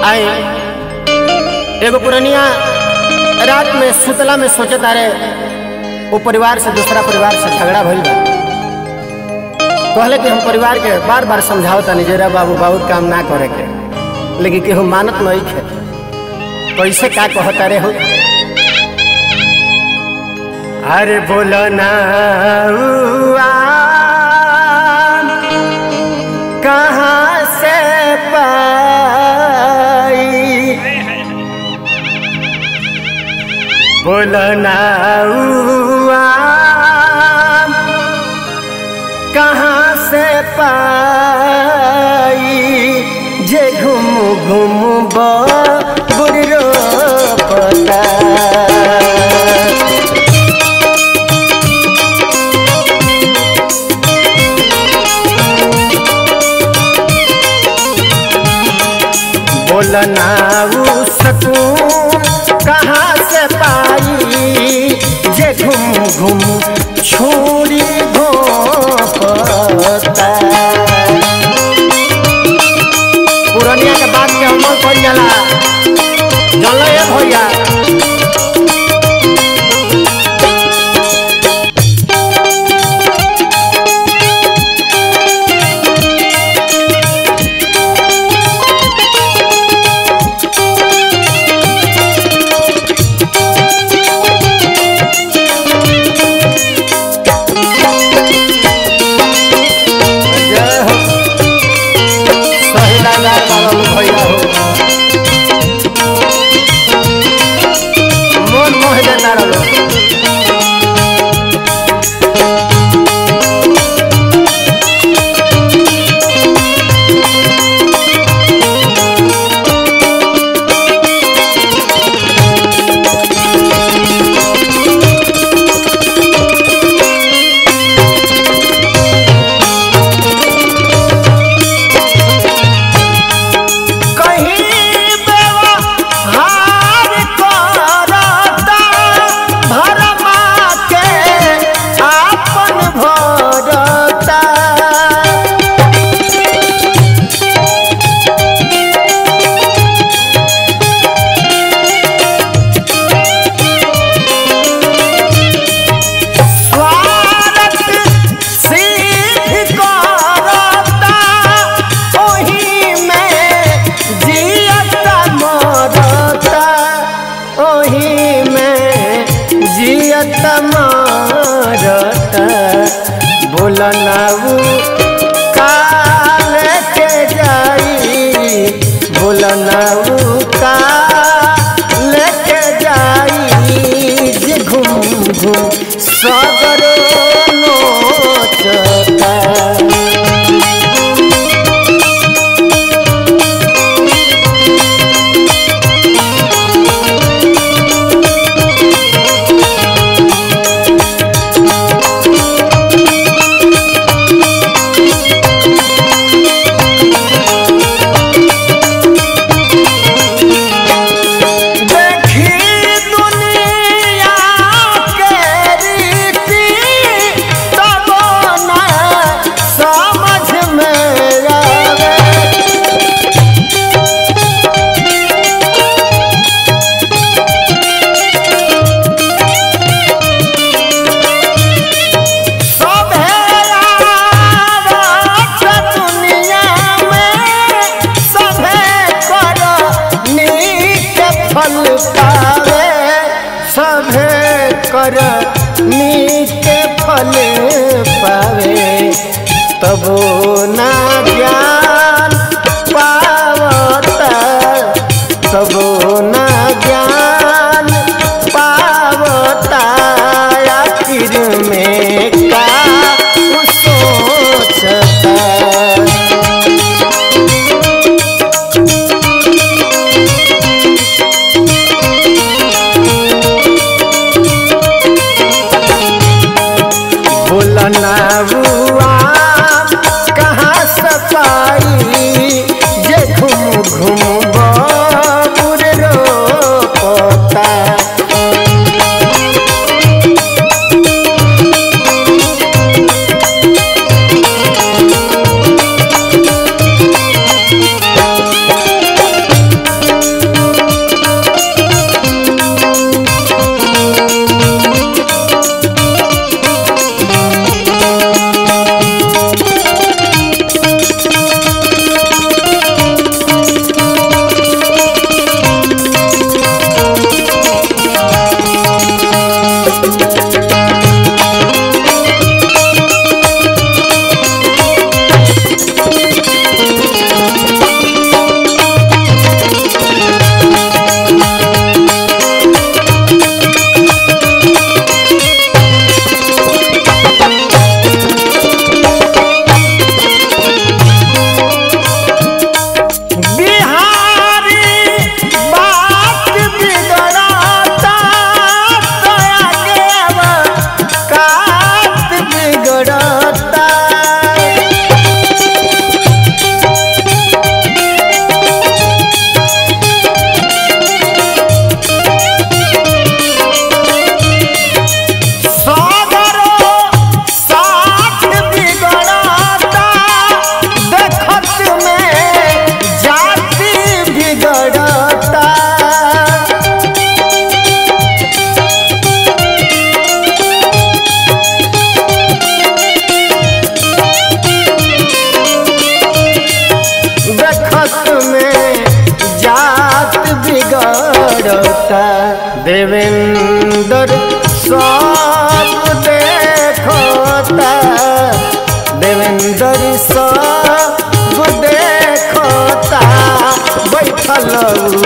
आई एगो पुरनिया रात में सुतला में सोचत आ रहे वो परिवार से दूसरा परिवार से झगड़ा भइल बा कहले कि हम परिवार के बार बार समझाओ तनी जरा बाबू बहुत काम ना करे के लेकिन केहू मानत नहीं खे कैसे का कहता रे हो अरे बोलो ना हुआ, कहाँ से पाई बोलो ना हुआ, कहाँ से पाई जे घूम घूम बुरो पता बोलना उ सकून कहाँ से पाई जे घूम घूम छोड़ी घोपता पुरनिया के बात के अमल कर जाला जल भैया जय हो सही लाला बाबा भैया हो मन मोह देता रहो कहीं व्यवहार करता भरमा के आपन भरता स्वार्थ सिद्ध करता ओही में जियता मरता ओही में जियता मरता बोलना उ काल के जाई बोलना उ काल के जाई जे घूम घूम सगर नोचता देखी दुनिया के रीति तब न समझ में आवे सभे आवत दुनिया में सभे कर नीक फल पावे सभे कर नीक फल पावे तबो ना ज्ञान पावता तबो ना ज्ञान पावता आखिर में का सोचता भूलना हुआ कहाँ में जात बिगड़ता देवेंद्र सब देखता देवेंद्र सब देखता बैठल